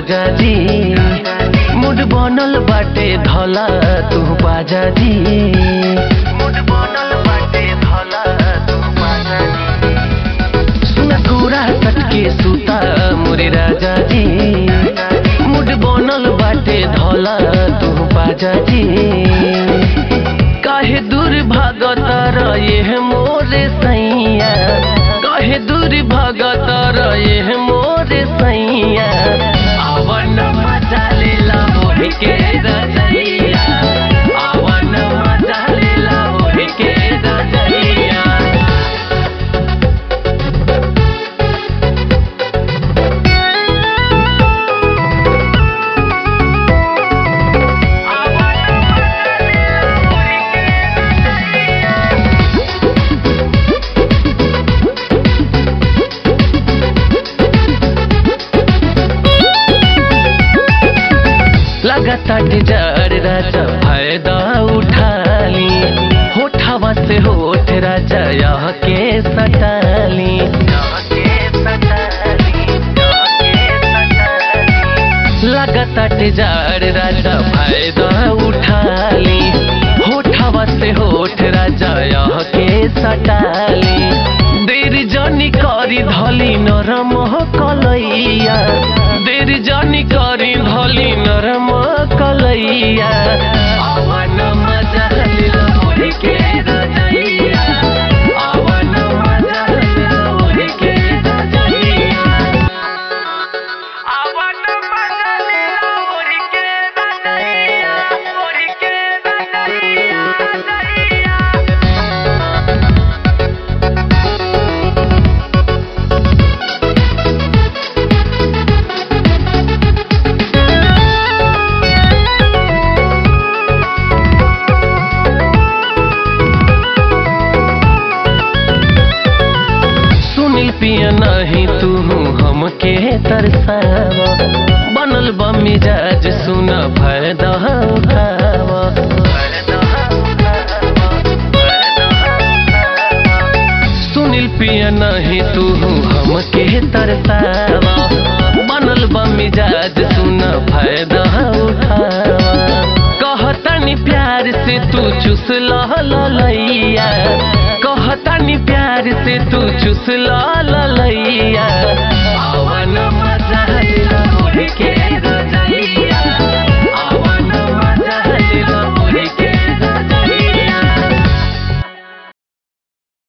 राजा जी मुड बनल बाटे धला तू बाजा जी मुड बनल बाटे धला तू बाजा जी सुन कुरा सटके सुता मोरे राजा जी मुड बनल बाटे धला तू बाजा जी काहे दूर भागत रहे मोरे सैया काहे दूर भागत रहे मोरे सैया आवन मजा लेला मोहि के रजैया आवन मजा लेला मोहि के रजैया लगातार डिजार राजा फायदा उठाली होठावा से होठ राजा यह के सटाली लगातार डिजार राजा फायदा उठाली होठावा से होठ राजा यह के सटाली देर जनी करी धली नरम कलैया देर जनी करी धली नरम कलैया आवन मजा लिला मोहि के रजैया आवन मजा लिला मोहि के रजैया आवन मजा लिला मोहि के रजैया मोहि के रजैया रजैया सुनील पिया नहीं तू हमके तरसावा बनल बा मिजाज सुन फायदा उठावा सुनील पिया नहीं तू हमके तरसावा बनल बा मिजाज सुन फायदा उठावा कहतनी प्यार से तू चुस लैया कहतनी प्यार से तू चुस लैया